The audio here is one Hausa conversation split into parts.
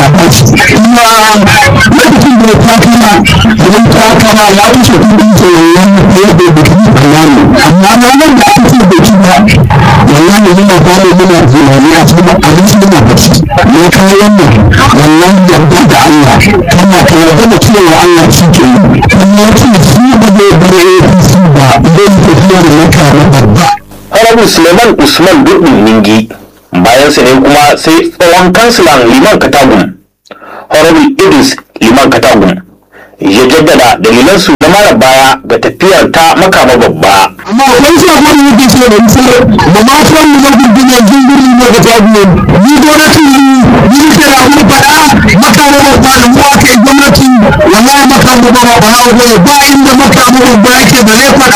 Allah ba shi kuma lokacin da ya takama idan takama ya wuce kudin tsoron ya bai da kudi bayani amma ranar da aka ce bai ci ba wallahi muna fara muna tunani a cikin abinci muna bacci ya kawo wannan wallahi yarda da Allah kana ka yarda da cewa Allah shi ke yi kuma ya ce shi ba zai bar APC ba idan tafiya da maka na babba Honorable Suleiman Usman Durbin Ningi bayan sa ne kuma sai tsohon kansilan Liman Katagum Honorable Idris Liman Katagum ya jaddada dalilansu na mara baya ga tafiyar ta makama babba. amma akwai sabon da yake ce da nisa da ma san mu zan gurgurne jingiri ne ga tabiyan ni gwamnati ni ni ke da mu fada makama babba da mu aka yi gwamnati wallahi makama babba ba ya goye ba inda makama babba yake da ne fada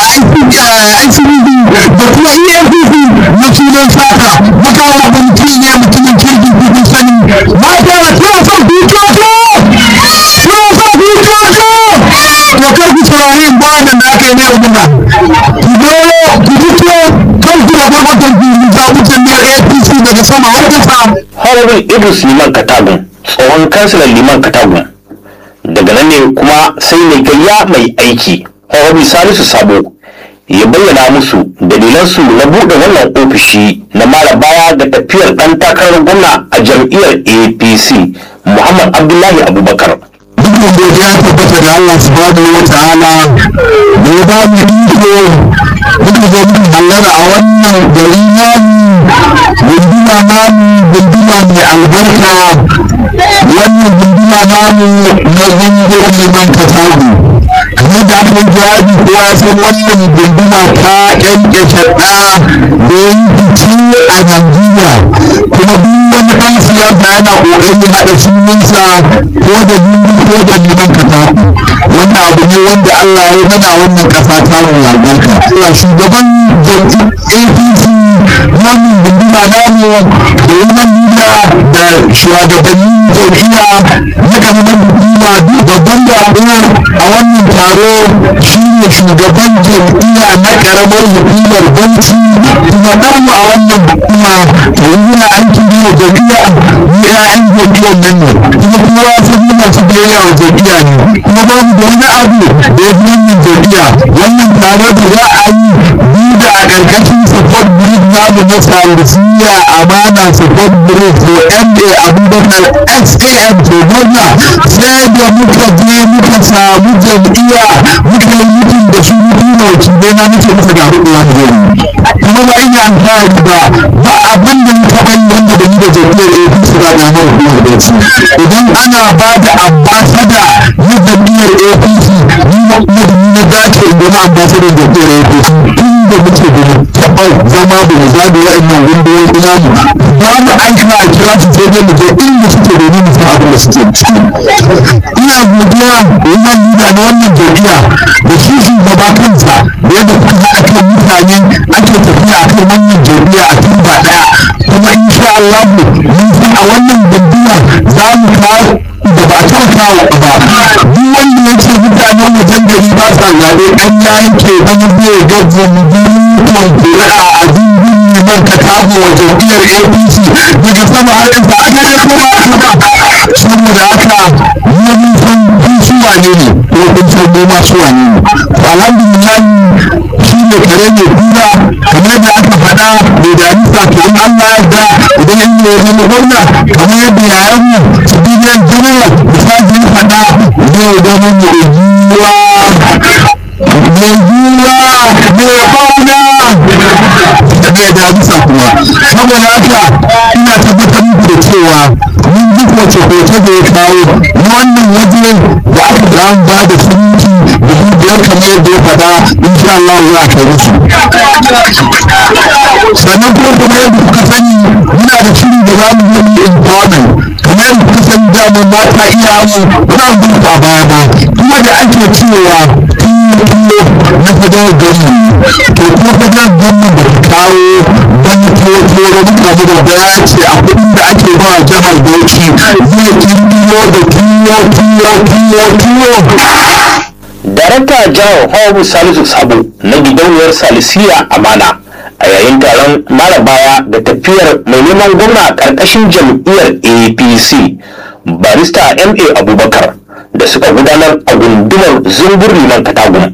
ICBD da kuma EFCC na sunan sata makama babba mutum ne mutumin kirki kun sani mata suna son dukiyoyi suna son dukiyoyi to kar ku saurari bayanin da aka yi ne ubuna ku zo ku fito kan ku da gwamnatin ku zaɓutan ne APC daga sama har kasa Honorable Idris Liman Katagum tsohon kansilan Liman Katagum daga nan ne kuma sai mai gayya mai aiki Honorable Salisu Sabo ya bayyana musu dalilansu na buɗe wannan ofishi na mara baya ga tafiyar ɗan takarar gwamna a jam'iyyar APC Muhammad Abdullahi Abubakar. dukkan godiya ya tabbata da Allah subhanahu wa ta'ala da ya ba mu iko muka zo muka hallara a wannan gari namu gunduma namu gunduma mai albarka wannan gunduma namu na gungun liman katagu kamar da aka yi jawabi kowa ya san wannan gunduma ta kyankyashe ɗa da ya yi fice a Najeriya kuma duk wani ɗan siyasa yana ƙoƙarin haɗa sunansa ko da gungun ko da liman katagu wannan abu ne wanda Allah ya mana wannan ƙasa ta mu albarka Allah shugaban jam'iyyar APC wannan gunduma namu da wannan nuna da shugabannin jam'iyya na ƙaramin hukuma babban jagora a wannan taro shine shugaban jam'iyya na ƙaramar hukumar banki kuma namu a wannan hukuma yanzu na an kiri wa jam'iyya ni ƴaƴan jam'iyyar nan ne kuma kuma ya san muna su biyayya wa jam'iyya ne kuma ba mu da wani abu da ya fi wannan jam'iyya wannan taro da za a yi ni da a ƙarƙashin support group namu na salisiya amana support group to ma abubakar sam to gwamna sai da muka je muka samu jam'iyya muka yi mutum da su mutum na wakilai na muke muka ga hudu ya mu kuma ba ina alfahari ba ba abin da muka bani wanda da ni da jam'iyyar apc ba na hau kuma da ci idan ana ba da ambasada na jam'iyyar apc ni na kuma da ni na dace in zama ambasadar jam'iyyar apc tun da muke da taɓa zama da mu zaɓi wa'annan gunduwoyi namu ba mu aika a kira su sai dai mu je inda suke domin mu san abin da suke ciki ina godiya wannan lida na wannan jam'iyya da shi shugaba kansa da yadda kuka haɗa kan mutane ake tafiya a kan wannan jam'iyya a tun ba ɗaya kuma insha Allah mun san a wannan jam'iyya za mu kawo da ba ta kawo ba duk wanda ya ce mutanen wajen gari ba sa zaɓe ɗan ya yanke wani bai ga zambukon kuri'a a dindin neman ka kago wa jam'iyyar apc daga sama har ƙasa aka ne kuma saboda haka mu mun san kun su wane ne ko kun san mu ma su wane ne to alhamdulillah shi ne kare ne kura kamar da aka faɗa mai damisa to in Allah ya yarda idan in ne zama gwamna kamar yadda yayan mu su bidiyan general da sajin faɗa zai zama mu ujuwa mai juwa mai fauna da mai damisa kuma saboda haka ina tabbatar muku da cewa mun ji koce koce da ya kawo na wannan waje da aka da an ba da sunci da dubiyar kamar yadda ya faɗa insha Allah za a kai musu sannan kuma kuma yadda kuka sani muna da shiri da za mu yi mu empowerment kamar yadda kuka sani dama mata iya mu muna gudu a baya ba kuma da ake cewa tuwo na fadar gwamnan to kuma fadar gwamnan da ta kawo wani tuwo tuwo da muka mu da baya ce a kuɗin da ake ba a jihar Bauchi zai kirkiro da tuwo tuwo tuwo tuwo Darakta Jihar Hawabu Salisu Sabo na gidauniyar Salisiya Amana a yayin taron mara baya da tafiyar mai neman gwamna a ƙarƙashin jam'iyyar apc barista ma abubakar da suka gudanar a gundumar zumbur liman katagun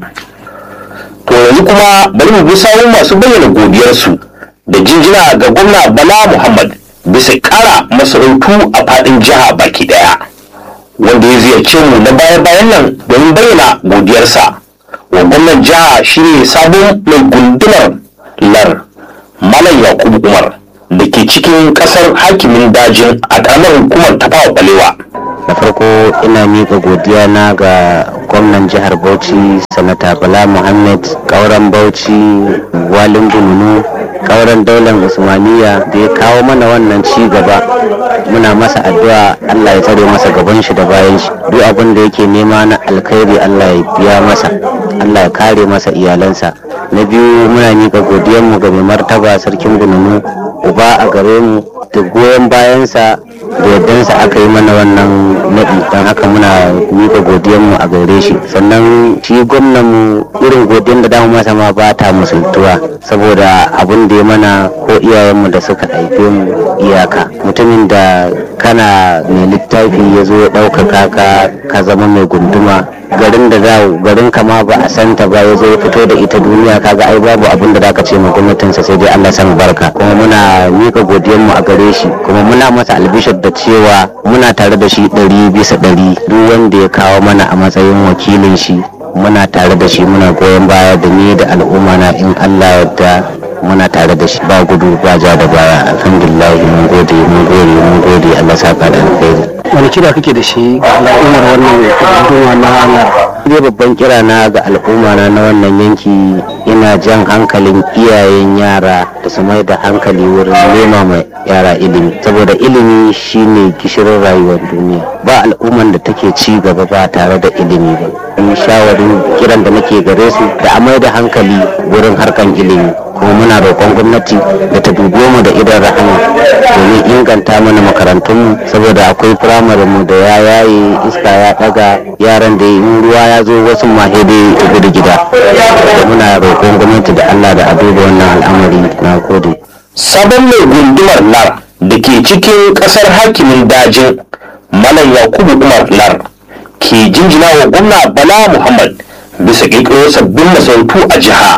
to yanzu kuma bari mu bi sawun masu bayyana godiyarsu da jinjina ga gwamna bala muhammad bisa ƙara masarautu a faɗin jiha baki ɗaya wanda ya ziyarce mu na baya-bayan nan domin bayyana godiyarsa wa gwamnan jiha shine sabon mai gundumar lar malam yakubu umar da ke cikin kasar hakimin dajin a ƙaramar hukumar tafawa balewa da farko ina miƙa godiya na ga gwamnan jihar bauchi sanata bala muhammad kauran bauchi walin bununu kauran daular usmaniya da ya kawo mana wannan ci gaba muna masa addu'a allah ya tsare masa gaban shi da bayan shi duk abin da yake nema na alkhairi allah ya biya masa allah ya kare masa iyalansa na biyu muna miƙa godiyarmu ga mai martaba sarkin bununu uba a gare mu da goyon bayansa da yardansa aka yi mana wannan naɗi don haka muna miƙa godiyanmu a gare shi sannan shi gwamnan mu irin godiyan da damu masa ma ba ta musultuwa saboda abin da ya mana ko iyayenmu da suka haife mu iyaka mutumin da kana mai littafi ya zo ya ɗaukaka ka ka zama mai gunduma garin da za garin kama ba a santa ba ya zo ya fito da ita duniya kaga ai babu abin da zaka ce ma gwamnatinsa sai dai Allah san barka kuma muna mika godiyanmu a gare shi kuma muna masa albishir da cewa muna tare da shi ɗari bisa ɗari duk wanda ya kawo mana a matsayin wakilin shi muna tare da shi muna goyon baya da ni da al'umma na in Allah yadda muna tare da shi ba gudu ba ja da baya alhamdulillah mun gode mun gode mun gode Allah saka da alkhairi wani kira kake da shi ga al'ummar wannan hukuma na Allah dai babban kira na ga al'umma na na wannan yanki ina jan hankalin iyayen yara da su mai da hankali wurin nema mai yara ilimi saboda ilimi shine gishirin rayuwar duniya ba al'umman da take ci gaba ba tare da ilimi ba in shawarin kiran da nake gare su da a mai da hankali wurin harkan ilimi kuma muna roƙon gwamnati da ta dubo mu da idan rahama domin inganta mana makarantunmu saboda akwai firamare mu da ya yaye iska ya ɗaga yaran da in ruwa ya zo wasu mahede ya gudu gida da muna roƙon gwamnati da allah da a duba wannan al'amari na gode sabon mai gundumar lar da ke cikin kasar hakimin dajin malam yakubu umar lar ke jinjina wa gwamna bala muhammad bisa ƙirƙiro sabbin masarautu a jiha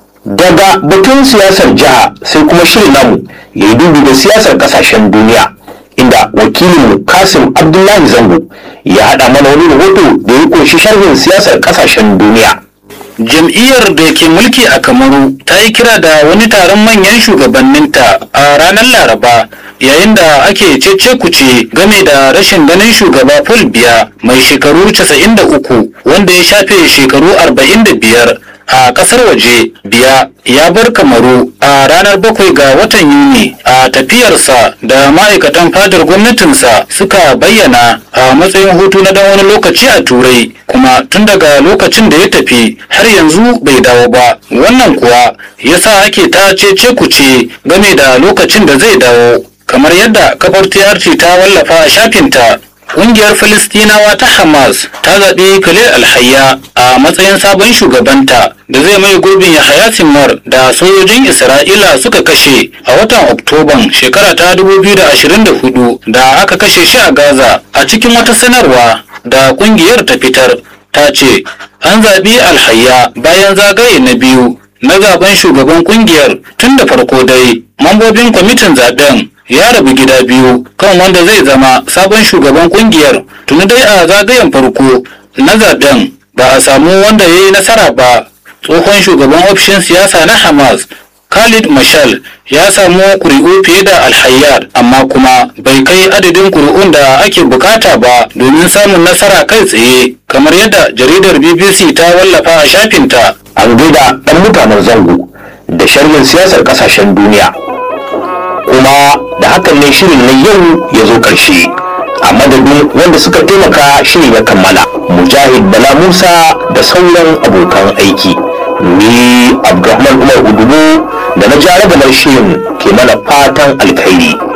daga batun siyasar jiha sai kuma shirin namu ya yi dubi da siyasar kasashen duniya inda wakilinmu kasim abdullahi zango ya haɗa mana wani rahoto da ya ƙunshi sharhin siyasar kasashen duniya jam'iyyar da ke mulki a kamaru ta yi kira da wani taron manyan shugabanninta a ranar laraba yayin da ake cece kuce game da rashin ganin shugaba paul biya mai shekaru 93 wanda ya shafe shekaru 45 a kasar waje biya ya bar kamaru a ranar bakwai ga watan yuni a tafiyarsa da ma'aikatan fadar gwamnatinsa suka bayyana a matsayin hutu na dan wani lokaci a turai kuma tun daga lokacin da ya tafi har yanzu bai dawo ba wannan kuwa yasa ake ta cece kuce game da lokacin da zai dawo kamar yadda kafar TRT ta wallafa a shafinta Ƙungiyar Filistinawa ta Hamas ta zaɓi Khalil Alhayya a matsayin sabon shugabanta da zai mai gurbin Yahaya Sinwar da sojojin Isra'ila suka kashe a watan Oktoban shekara ta 2024 da aka kashe shi a Gaza a cikin wata sanarwa da ƙungiyar ta fitar ta ce an zaɓi Alhayya bayan zagaye na biyu na zaben shugaban ƙungiyar tun da farko dai mambobin kwamitin zaben ya rabu gida biyu kan wanda zai zama sabon shugaban kungiyar tuni dai a zagayen farko na zaben ba a samu wanda ya yi nasara ba tsohon shugaban ofishin siyasa na hamas khalid mashal ya samu kuri'u fiye da alhayyar amma kuma bai kai adadin kuri'un da ake bukata ba domin samun nasara kai tsaye kamar yadda jaridar bbc ta wallafa a shafinta an gaida ɗan mutanen zango da sharhin siyasar ƙasashen duniya kuma da hakan ne shirin na yau ya zo ƙarshe a madadin wanda suka taimaka shirin ya kammala mujahid bala musa da sauran abokan aiki ni abdulrahman umar udubu da na jarabar shirin ke mana fatan alkhairi